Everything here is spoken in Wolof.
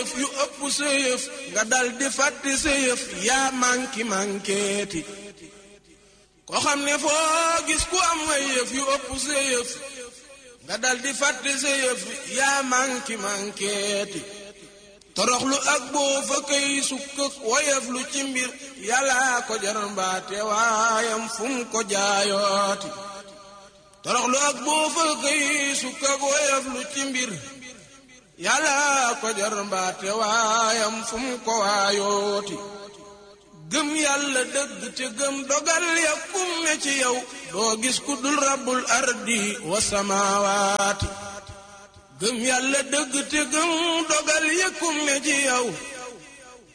yëf yu ëpp sa yëf nga dal di fàtte sa yëf yaa manki mankeeti ko xam ne foo gis ku am ay yëf yu ëpp sa yëf nga dal di fàtte sa yëf yaa manki mankeeti toroxlu ak boo fa kay sukk woyef lu ci mbir yàlla ko jar mbaate waayam fu mu ko jaayooti toroxlu ak boo fa kay sukk ak woyef lu ci mbir yàlla ko jar mbaate waayam fu mu ko waayooti gëm yàlla dëgg te gëm dogal ya kum ne ci yow doo gis ku dul rabbul ardi wa samaawaati gëm yàlla dëgg te gëm dogal ya kum ne ci yow